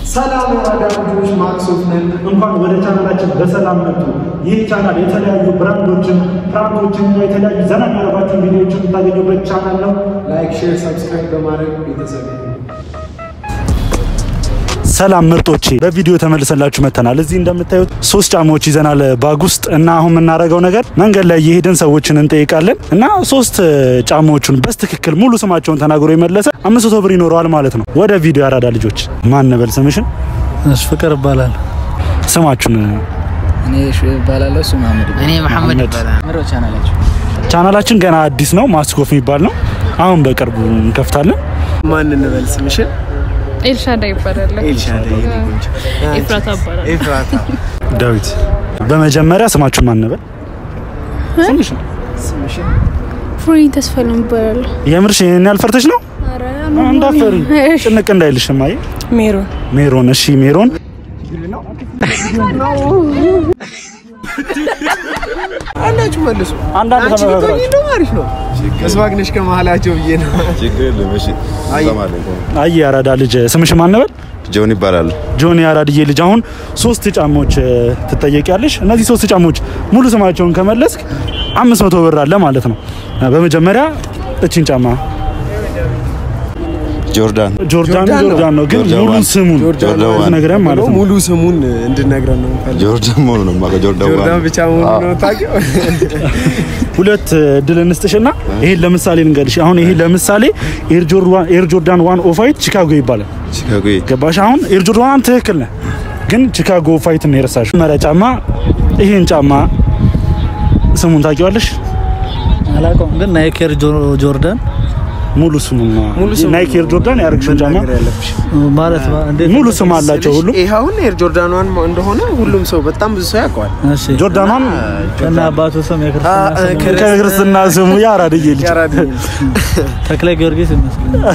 ሰላም የአራዳ ልጆች ማክሶፍ ነን። እንኳን ወደ ቻናላችን በሰላም መጡ። ይህ ቻናል የተለያዩ ብራንዶችን፣ ፍራንኮችን እና የተለያዩ ዘና የሚያደርጓቸውን ቪዲዮዎችን የምታገኙበት ቻናል ነው። ላይክ፣ ሼር፣ ሰብስክራይብ በማድረግ ቤተሰብ ይሁኑ። ሰላም ምርጦቼ፣ በቪዲዮ ተመልሰላችሁ መጥተናል። እዚህ እንደምታዩት ሶስት ጫማዎች ይዘናል ባግ ውስጥ እና አሁን የምናደርገው ነገር መንገድ ላይ እየሄድን ሰዎችን እንጠይቃለን እና ሶስት ጫማዎቹን በስትክክል ሙሉ ስማቸውን ተናግሮ የመለሰ አምስት መቶ ብር ይኖረዋል ማለት ነው። ወደ ቪዲዮ ያራዳ ልጆች ማን ነበል ስምሽን? እሺ ፍቅር ይባላል። ስማችሁን እኔ እሺ እባላለሁ። እሱ መሐመድ ይባላል። እኔ መሐመድ መሐመድ። ይባላል። ምሮ ቻናላችሁ ቻናላችን ገና አዲስ ነው። ማስኮፍ የሚባል ነው። አሁን በቅርቡ እንከፍታለን። ማን እንበል ስምሽን? ኤልሻዳ ይባላል። ኤልሻዳይ የኔ ቆንጆ። ኤፍራታ ይባላል። ኤፍራታ ዳዊት፣ በመጀመሪያ ስማችሁን ማን ነበር? ስምሽን ስምሽን? ፍሪ ተስፋ ነው ይባላል። የምርሽ ይሄን ያልፈርተሽ ነው? እንዳፈሪ ጭንቅ እንዳይልሽ ማየ ሜሮን ሜሮን። እሺ ሜሮን አንዳችሁ መልሱ። አንዳንድ አንቺ ተመራራችሁ። ብትሆኚ እንደውም አሪፍ ነው። መስማግነሽ ከመሀላቸው ብዬ ነው። ችግር የለም። እሺ ሰማለ አይ ያራዳ ልጅ ስምሽ ማን ነበር? ጆን ይባላል። ጆኒ ያራድዬ ልጅ አሁን ሶስት ጫማዎች እ, ትጠየቂያለሽ። እነዚህ ሶስት ጫማዎች ሙሉ ስማቸውን ከመለስክ አምስት መቶ ብር አለ ማለት ነው። እ, በመጀመሪያ እቺን ጫማ ጆርዳን ጆርዳን ጆርዳን ነው። ጆርዳን ነው ግን ጆርዳን ሙሉ ዋን። ስሙን ጆርዳን ዋን። ትነግረን ማለት ነው። ሙሉ ስሙን እንድነግረን ነው የምፈልገው። ጆርዳን መሆኑ ነው የማውቀው። ጆርዳን ጆርዳን ዋን። ብቻ መሆኑ ነው ታውቂው? ሁለት እድል እንስጥሽና ይሄን ለምሳሌ እንገልሽ። አሁን ይሄ ለምሳሌ ኤር ጆርዳን ኤር ጆርዳን ዋን ኦፋይት ቺካጎ ይባላል። ቺካጎ ገባሽ? አሁን ኤር ጆርዳን ዋን ትክክል ነህ፣ ግን ቺካጎ ኦፋይት ነው የረሳሽው። መሪያ ጫማ ይሄን ጫማ ስሙን ታውቂዋለሽ? አላውቀውም፣ ግን ናይክ ኤር ጆ- ጆርዳን ሙሉ ስሙን ሙሉ ስሙን ናይክ ኤር ጆርዳን ያደረግሽውን ጫማ መናገር ያለብሽ ማለት ባ- እንዴት ሙሉ ስም አላቸው ሁሉም። ይሄ አሁን ኤር ጆርዳን ዋን እንደሆነ ሁሉም ሰው በጣም ብዙ ሰው ያውቀዋል። እሺ ጆርዳን ዋን ከና አባቱ ስም የክርስትና አ- ስም ከ- ከክርስትና ስሙ ያራድዬ ልጅ። ያራድ ተክለ ጊዮርጊስ ይመስለኛል።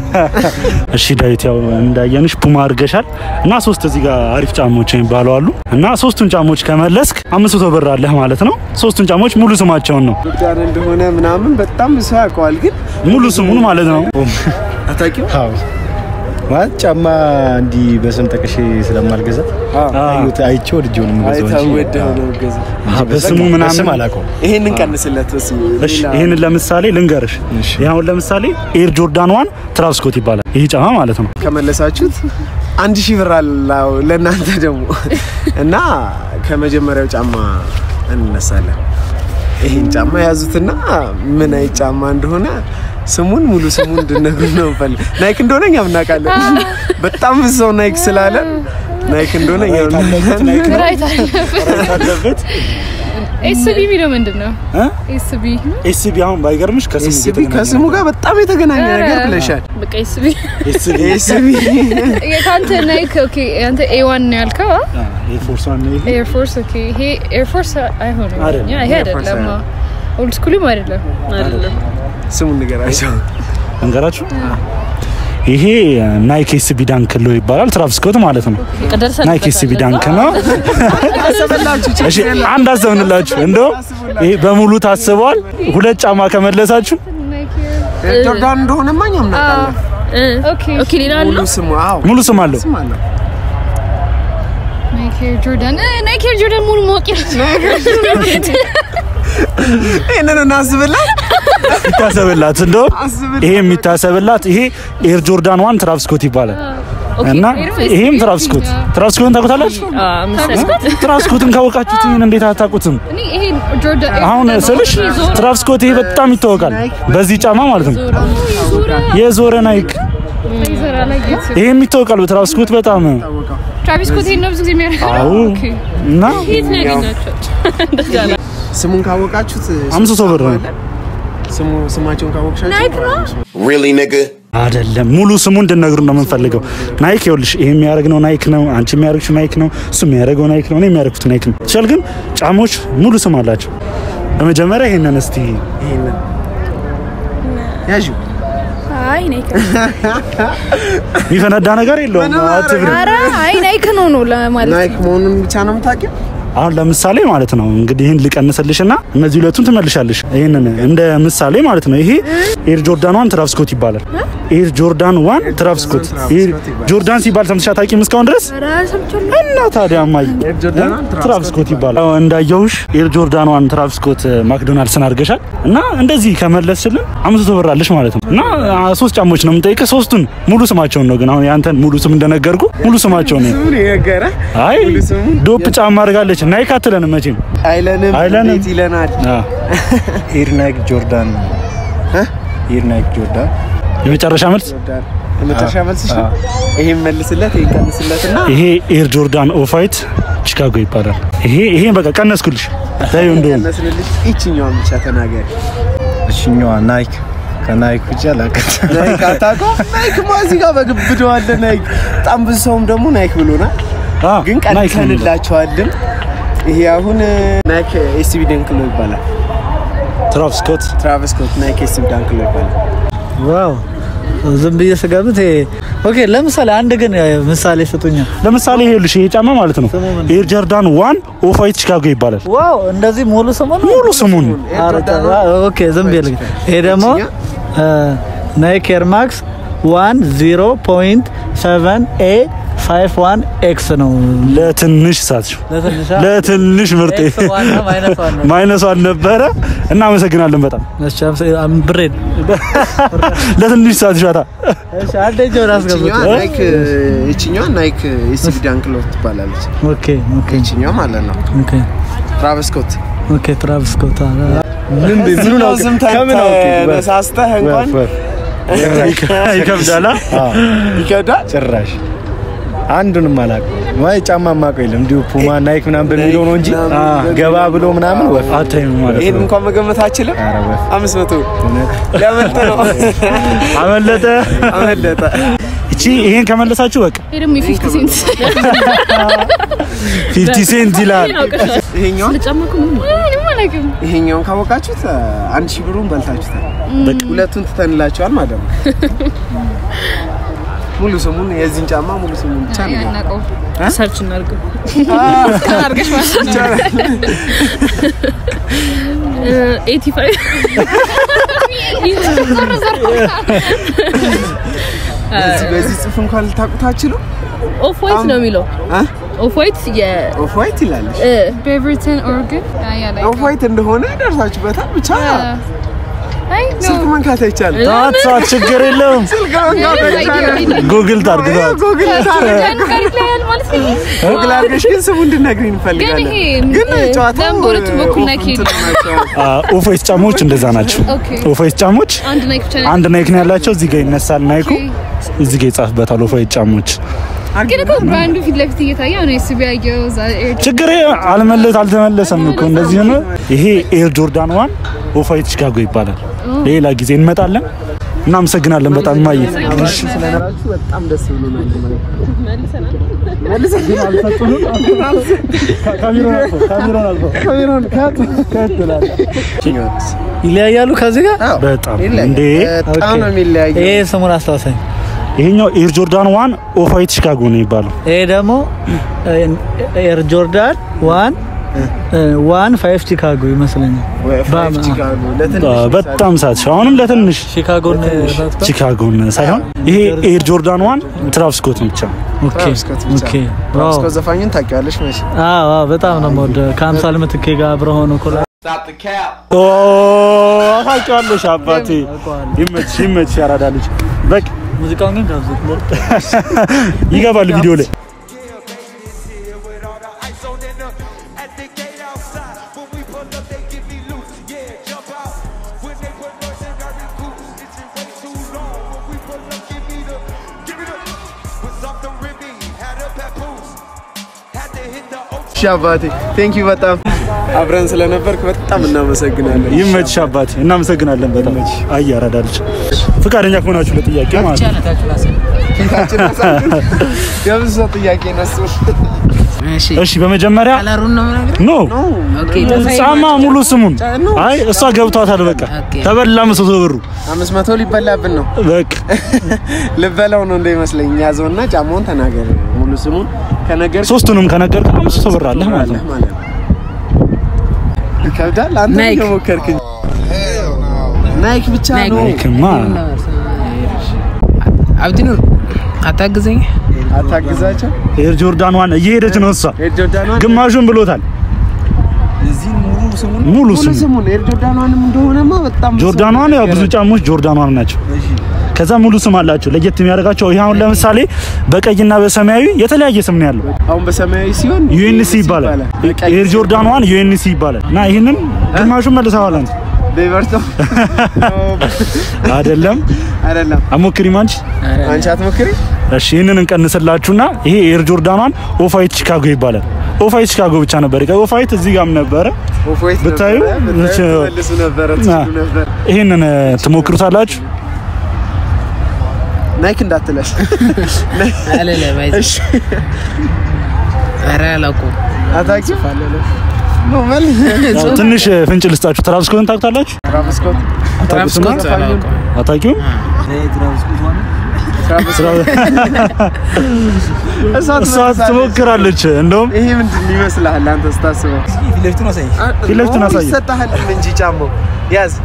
እሺ ዳዊት፣ ያው እንዳየንሽ ፑማ አድርገሻል እና ሶስት እዚህ ጋር አሪፍ ጫማዎች የሚባሉ አሉ እና ሶስቱን ጫማዎች ከመለስክ አምስት መቶ ብር አለህ ማለት ነው። ሶስቱን ጫማዎች ሙሉ ስማቸውን ነው ጆርዳን እንደሆነ ምናምን በጣም ብዙ ሰው ያውቀዋል። ግን ሙሉ ስሙን ማለት ነው። አታውቂው? ማለት ጫማ እንዲህ በስም ጠቅሼ ስለማልገዛ አዩት አይቼ ወድጄው ነው የምገዛው እንጂ አይታወደው ነው ገዛ አዎ፣ በስሙ በስም ምናምን አላውቀውም። ይሄን እንቀንስለት በስ እሺ ይህንን ለምሳሌ ልንገርሽ። ይህ አሁን ለምሳሌ ኤር ጆርዳን ዋን ትራቭስኮት ይባላል ይህ ጫማ ማለት ነው። ከመለሳችሁት አንድ ሺህ ብር አለው ለእናንተ ደግሞ እና ከመጀመሪያው ጫማ እንነሳለን። ይሄን ጫማ ያዙትና ምን አይነት ጫማ እንደሆነ ስሙን ሙሉ ስሙን እንድነግሩ ነው እንፈልግ። ናይክ እንደሆነ እኛም እናውቃለን። በጣም ብዙ ሰው ናይክ ስላለ ናይክ እንደሆነ እኛም እናውቃለን። ራይት አለበት ኤስቢ የሚለው ምንድን ነው? እ? ኤስቢ ኤስቢ አሁን ባይገርምሽ ከስሙ ኤስቢ የተገናኘ ከስሙ ጋር በጣም የተገናኘ ነገር ብለሻል። በቃ ኤስቢ ኤስቢ ኤስቢ ከአንተ ናይክ ኦኬ፣ አንተ ኤ ዋን ነው ያልከው ኤርፎርስ ዋን ነው ይሄ። ኤር ፎርስ ኦኬ። ይሄ ኤር ፎርስ አይሆንም። አይደለም። ያ ይሄ ኤር ፎርስ አይደለም። ኦልድ ስኩልም አይደለም። አይደለም። ስሙን ንገራቸው። እንገራችሁ ይሄ ናይክ ኤስቢ ዳንክ ሎ ይባላል። ትራቭስኮት ማለት ነው። ናይክ ኤስቢ ዳንክ ነው። እሺ አንድ አሰብንላችሁ። እንደው ይሄ በሙሉ ታስበዋል። ሁለት ጫማ ከመለሳችሁ ጆርዳን እንደሆነማ እኛም እናውቃለን። ኦኬ ኦኬ ሌላ አለ ሙሉ ስሙ አዎ ሙሉ ስም አለው። ስም አለው። ናይክ ኤር ጆርዳን እ፣ ናይክ ኤር ጆርዳን ሙሉ ማወቅ ይሄንን እናስብላት ይታሰብላት። እንደው አስብላት። ይሄ የሚታሰብላት ይሄ ኤር ጆርዳን ዋን ትራቭስኮት ይባላል እና ይሄም ትራቭስኮት ትራቭስኮትን ታውቁታላችሁ? ትራቭስኮትን ካወቃችሁት ይሄን እንዴት አታውቁትም? እኔ ይሄ ጆርዳን አሁን ስልሽ ትራቭስኮት ይሄ በጣም ይታወቃል በዚህ ጫማ ማለት ነው። የዞረ ናይክ ይዘራ ላይ ጌት ይሄም ይታወቃል በትራቭስኮት በጣም ትራቪስ ስኮት ይሄን ነው ብዙ ጊዜ የሚያደርገው። አዎ ኦኬ እና የት ነው ያገኛቸው? ስሙን ካወቃችሁት አምስት መቶ ብር ነው። ስሙ ስማቸውን ካወቅሻቸው Really nigga? አይደለም ሙሉ ስሙ እንድነግሩ ነው የምንፈልገው። ናይክ ይኸውልሽ፣ ይሄ የሚያደርግ ነው ናይክ ነው፣ አንቺ የሚያደርግሽው ናይክ ነው፣ እሱ የሚያደርገው ናይክ ነው፣ እኔ የሚያደርጉት ናይክ ነው። ይችላል ግን ጫሞች ሙሉ ስም አላቸው። በመጀመሪያ ይሄንን እስቲ ይሄንን ያዡ አይ ናይክ የሚፈነዳ ነገር የለውም። ምንም አትፍሪ። ኧረ አይ ናይክ ነው ነው ለማለት ናይክ መሆኑን ብቻ ነው የምታውቂው? አሁን ለምሳሌ ማለት ነው እንግዲህ ይህን ልቀንስልሽና እነዚህ ሁለቱን ትመልሻለሽ። ይህንን እንደ ምሳሌ ማለት ነው። ይሄ ኤር ጆርዳን ዋን ትራቭስኮት ይባላል። ኤር ጆርዳን ዋን ትራቭስ ስኮት። ኤር ጆርዳን ሲባል ሰምተሽ አታውቂም እስካሁን ድረስ? ኧረ ሰምቻለሁ። እና ታዲያ ማይ ጆርዳን ዋን ትራቭስ ስኮት ይባላል። አዎ፣ እንዳየሁሽ ኤር ጆርዳን ዋን ትራቭስ ስኮት ማክዶናልድስን አድርገሻል እና እንደዚህ ከመለስሽልን አምስት መቶ ብር አለሽ ማለት ነው። እና አ, ሶስት ጫማዎች ነው የምጠይቅህ። ሶስቱን ሙሉ ስማቸውን ነው ግን አሁን ያንተን ሙሉ ስም እንደነገርኩ ሙሉ ስማቸውን ነው። ምን የነገረ አይ ሙሉ ስሙ? ዶፕ ጫማ አድርጋለች። ናይክ አትለንም መቼም አይለንም አይለንም። እንዴት ይለናል? አ፣ ኤር ናይክ ጆርዳን እ? ኤር ናይክ ጆርዳን የመጨረሻ መልስ ጆርዳን የመጨረሻ መልስሽ ነው? አዎ። ይሄን መልስለት፣ ይሄን ቀንስለትና ይሄ ኤር ጆርዳን ኦፋይት ቺካጎ ይባላል። ይሄ ይሄ በቃ ቀነስኩልሽ። ታዩ እንደውም ቀነስንልሽ። ይችኛዋን ብቻ ተናገሪ። እሽኛዋ ናይክ ከናይክ ውጭ አላውቅም። ናይክ አታውቀውም? ናይክ ማ እዚህ ጋር በግብደው አለ ናይክ። በጣም ብዙ ሰውም ደግሞ ናይክ ብሎናል፣ አ፣ ግን ናይክ ነው የሚለው። ቀንሰንላቸዋልም። ይሄ አሁን ናይክ ኤስቢ ደንክሎ ይባላል። ትራቭስ ስኮት ትራቨስ ስኮት ናይክ ኤስቢ ደንክሎ ይባላል። ዋው ዝም ብዬ ስገምት ይሄ ኦኬ። ለምሳሌ አንድ ግን ምሳሌ ስጡኛ። ለምሳሌ ይሄልሽ ይሄ ጫማ ማለት ነው ስሙ ምን? ኤር ጆርዳን ዋን ኦፋይት ቺካጎ ይባላል። ዋው እንደዚህ ሙሉ ስሙ ነው? ሙሉ ስሙን ኧረ ተው። ኦኬ ዝም ብዬ ልግ ይሄ ደግሞ ናይክ ኤር ማክስ ዋን ዜሮ ፖይንት ሰቨን ኤ ፋይቭ ዋን ኤክስ ነው። ለትንሽ ሳትሽ ለትንሿ ለትንሽ ምርጤ ኤክስ ዋን ነው፣ ማይነስ ዋን ነው። ማይነሷን ነበረ። እናመሰግናለን በጣም እሺ፣ አምሳ- አም- ብሬን ለትንሽ ሳትሽ ዋታ እሺ፣ አንድ እጅ ወደ አስገቡት። ይችኛዋ ናይክ ይችኛዋ ናይክ ኤስቢ ደንክሎ ትባላለች። ኦኬ ኦኬ ይችኛዋ ማለት ነው ኦኬ ትራቨስ ስኮት ኦኬ ትራቭስ ስኮት አለ። ምኑን ስም ከምን አውቄ? ተነሳስተህ እንኳን ይከብዳላ። ይከብዳል። ጭራሽ አንዱንም አላውቅም። ወይ ጫማ የማውቀው የለም እንዲሁ ፑማ ናይክ ምናምን በሚለው ነው እንጂ ገባ ብሎ ምናምን ወፍ አታይም ማለት ይሄን ነው። እንኳን መገመት አችልም። ኧረ ወፍ አምስት መቶ እውነት ለመልጥ ነው አመለጠ። አመለጠ። እቺ ይሄን ከመለሳችሁ በቃ ይሄ ደግሞ የፊፍቲ ሴንት 50 ሴንት ይላል። ይሄኛውን ለጫማ እኮ ምንም ምንም አላውቅም። ይሄኛውን ካወቃችሁት አንድ ሺህ ብሩን በልታችሁታል። ሁለቱን ትተንላችኋል ማለት ነው። ሙሉ ስሙን የዚህን ጫማ ሙሉ ስሙን ብቻ ነው ያናቀው ሰርች እናድርገው አድርገሽ ማለት ነው። ኤቲ ፋይቭ በዚህ በዚህ ጽፍ እንኳን ልታውቁት አትችሉ። ኦፍ ዋይት ነው የሚለው ኦፍ ዋይት ኦፍ ዋይት ይላለች። የቤቨርተን ኦርገን ኦፍ ዋይት እንደሆነ ደርሳችሁበታል። ብቻ አይ ስልክ መንካት አይቻልም። ሰዓት ሰዓት ችግር የለውም። ስልክ መንካት አይቻልም። ጉግል ታርግ ወይ ሰዓት። ጉግል ታረግ ማለት ነው። ጉግል አድርገሽ ግን ስሙ እንድነግሪኝ እንፈልጋለን። ግን ይሄ ግን እ፣ ጨዋታው ለምን በሁለቱም በኩል ኦፍ ናይክ እንትን የለም? ናቸው። አ፣ ኦፋይስ ጫማዎች እንደዛ ናቸው። ኦኬ ኦፋይስ ጫማዎች አንድ ናይክ ብቻ ነው። አንድ ናይክ ነው ያላቸው። እዚህ ጋር ይነሳል ናይኩ፣ እዚህ ጋር ይጻፍበታል ኦፋይስ ጫማዎች። ግን እኮ ብራንዱ ፊት ለፊት እየታየ ነው ኤስቢ ያየው እዛ ኤር ችግር አልመለስ አልተመለሰም እኮ እንደዚህ ሆነ። ይሄ ኤር ጆርዳን ዋን ኦፋይት ቺካጎ ይባላል። ሌላ ጊዜ እንመጣለን። እናመሰግናለን በጣም ማየ ስለነበራችሁ በጣም ደስ ብሎናል። ካሜራውን ካት ይለያያሉ ከዚህ ጋር በጣም እንዴ በጣም ነው የሚለያየው። ይሄ ስሙን አስታውሰኝ። ይሄኛው ኤር ጆርዳን ዋን ኦፋይት ቺካጎ ነው የሚባለው። ይሄ ደግሞ ኤር ጆርዳን ዋን ዋን ፋይቭ ቺካጎ ይመስለኛል። ወይ ፋይቭ ባም- ቺካጎ ለትንሽ አ፣ በጣም ሳትሽ አሁንም ለትንሽ ቺካጎን ቺካጎን ሳይሆን ይሄ ኤር ጆርዳን ዋን ትራቭስ ስኮት ብቻ ነው። ኦኬ ትራቭስ ስኮት ብቻ። ኦኬ ትራቭስ ዋው ስኮት ዘፋኙን ታውቂዋለሽ መቼ? አዎ አዎ፣ በጣም ነው የምወደው። ከአምሳል ምትኬ ጋር አብረው ሆኖ ኮላ ኦ ታውቂዋለሽ አባቴ። ይመችሽ ይመችሽ ያራዳ ልጅ በቃ ሙዚቃውን ግን ጋብዙት። ይገባል ቪዲዮ ላይ እሺ አባቴ ቴንክ ዩ በጣም አብረን ስለነበርክ በጣም እናመሰግናለን። ይመችሽ አባቴ። እናመሰግናለን በጣም አይ ያራዳ ልጅ ፈቃደኛ ከሆናችሁ ለጥያቄ ማለት ነው። ፊታችን አሳምሩ። የብዙ ሰው ጥያቄ ነሱ። እሺ በመጀመሪያ ኖ ጫማ ሙሉ ስሙን አይ እሷ ገብቷታል። በቃ ተበላ መቶ ብሩ አምስት መቶ ሊበላብን ነው። በቃ ልበላው ነው እንደይመስለኝ። ያዘውና ጫማውን ተናገር ሙሉ ስሙን ከነገር ሶስቱንም ከነገር አምስት መቶ ብር አለህ ማለት ነው። ማለት ነው። ይከብዳል። አንተ ናይክ። እየሞከርክ እንጂ። ናይክ ብቻ ነው። ናይክማ አብዲኑር አታግዘኝ። አታግዛቸው። ኤር ጆርዳን ዋን እየሄደች ነው እሷ። ኤር ጆርዳኗን ግማሹን ብሎታል። ሙሉ ሙሉ ስሙ ስሙን ኤር ጆርዳኗንም እንደሆነማ በጣም ጆርዳን ዋን ያው ብዙ ጫሞች ጆርዳን ዋን ናቸው። ከዛ ሙሉ ስም አላቸው። ለየት የሚያደርጋቸው ይሄ አሁን ለምሳሌ በቀይና በሰማያዊ የተለያየ ስም ነው ያለው። አሁን በሰማያዊ ሲሆን ዩኤንሲ ይባላል። በቀይ ኤር ጆርዳን ዋን ዩኤንሲ ይባላል። እና ይህንን ግማሹን መልሰዋል አንተ ቤቨርቶ አይደለም አይደለም። አሞክሪም አንቺ። አንቺ አትሞክሪ። እሺ ይህንን እንቀንስላችሁና ይሄ ኤር ጆርዳን ዋን ኦፋይት ቺካጎ ይባላል። ኦፋይት ቺካጎ ብቻ ነበር። ኦፋይት እዚህ ጋርም ነበረ። ኦፎይት ብታዩ ነበረ፣ ብታዩ ትመልሱ ነበረ ትችሉ ነበር። ይህንን ትሞክሩታላችሁ። ናይክ እንዳትለሽ። አለለም እሺ ኧረ አላውቀውም። አታውቂም? ኖ መል ያው ትንሽ ፍንጭ ልስጣችሁ። ትራቭስ ስኮትን ታውቁታላችሁ? ትራቭስ ስኮት ትራቭስ ስኮት አላውቀውም። አታውቂውም? ትራቭስ ስኮት እሷ እሷ ትመልሳለች። ትሞክራለች። እንደውም ይሄ ምንድን ይመስልሃል አንተ ስታስበው? ፊት ለፊቱን አሳየው። ይሰጥሃል እንጂ ጫማው ያዝ።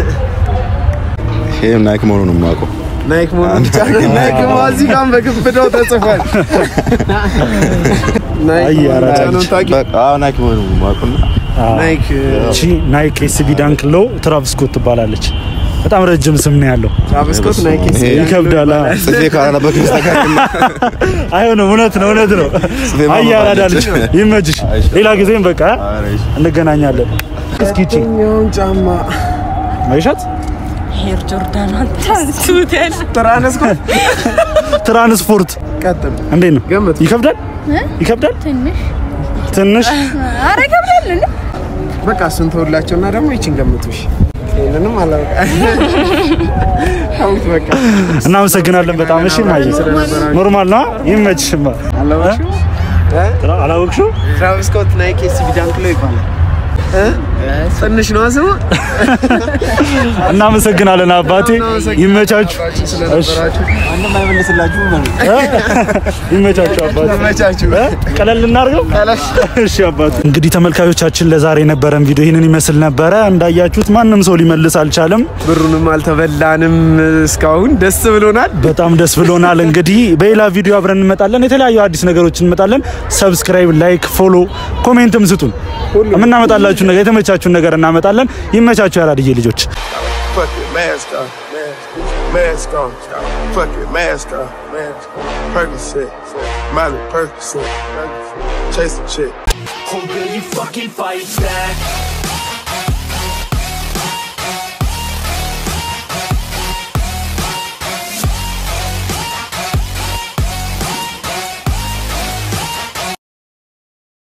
ይሄም ናይክ መሆኑን ነው የማውቀው። ናይክ መሆኑን ብቻ ነው። ናይክ እዚህ ጋር በግብዳው ተጽፏል። ናይክ አይ መሆኑን አራዳ ብቻ ነው ልጅ። የምታውቂው? በቃ አዎ ናይክ መሆኑን ነው የማውቀውና ናይክ እቺ ናይክ ኤስቢ ዳንክ ሎ ትራቭስ ስኮት ትባላለች። በጣም ረጅም ስም ነው ያለው። ትራቭስ ስኮት ናይክ ይሄ ይከብዳል። አ። ጽፌ ካላነበብክ በስተቀር አይሆንም። እውነት ነው፣ እውነት ነው። ጽፌ አይ ማንበብ አራዳ ልጅ አለች። ይመችሽ። ሌላ ጊዜም በቃ ኧረ እሺ። እንገናኛለን። እስኪ እቺ የትኛውን ጫማ ማይሻት ሄር ጆርዳን አንተ ትራንስኮት ትራንስፖርት ቀጥል። እንዴት ነው? ገምቱ። ይከብዳል፣ ይከብዳል ትንሽ ትንሽ አረ ይከብዳል እንዴ? በቃ እሱን ተውላቸውና ደግሞ ይችን ገምቱሽ። ይሄንንም አላውቅም። ተውት በቃ እናመሰግናለን በጣም እሺ። ማየ ኖርማል ነው። ይመችሽማ። አላወቅሽው? እ? አላወቅሽው? ትራቪስ ስኮት ናይክ ኤስቢ ዳንክሎ ይባላል። እ? ትንሽ ነው ስሙ። እናመሰግናለን አባቴ። ይመቻችሁ፣ ስለነበራችሁ ይመቻችሁ አባቴ። ተመቻችሁ። እ? ቀለል እናድርገው። እሺ አባቴ። እንግዲህ ተመልካቾቻችን ለዛሬ የነበረን ቪዲዮ ይህንን ይመስል ነበረ። እንዳያችሁት ማንም ሰው ሊመልስ አልቻለም። ብሩንም አልተበላንም እስካሁን ደስ ብሎናል። በጣም ደስ ብሎናል። እንግዲህ በሌላ ቪዲዮ አብረን እንመጣለን። የተለያዩ አዲስ ነገሮች እንመጣለን። ሰብስክራይብ፣ ላይክ፣ ፎሎ፣ ኮሜንትም ስጡን። የምናመጣላችሁ ነገር የተመቻችሁን ነገር እናመጣለን። ይመቻችሁ ያራድዬ ልጆች። Fuck it, mask off, mask, mask on, fuck it, mask off, mask, Percocet, Miley Percocet, chase the chick. Oh, will you fucking fight back?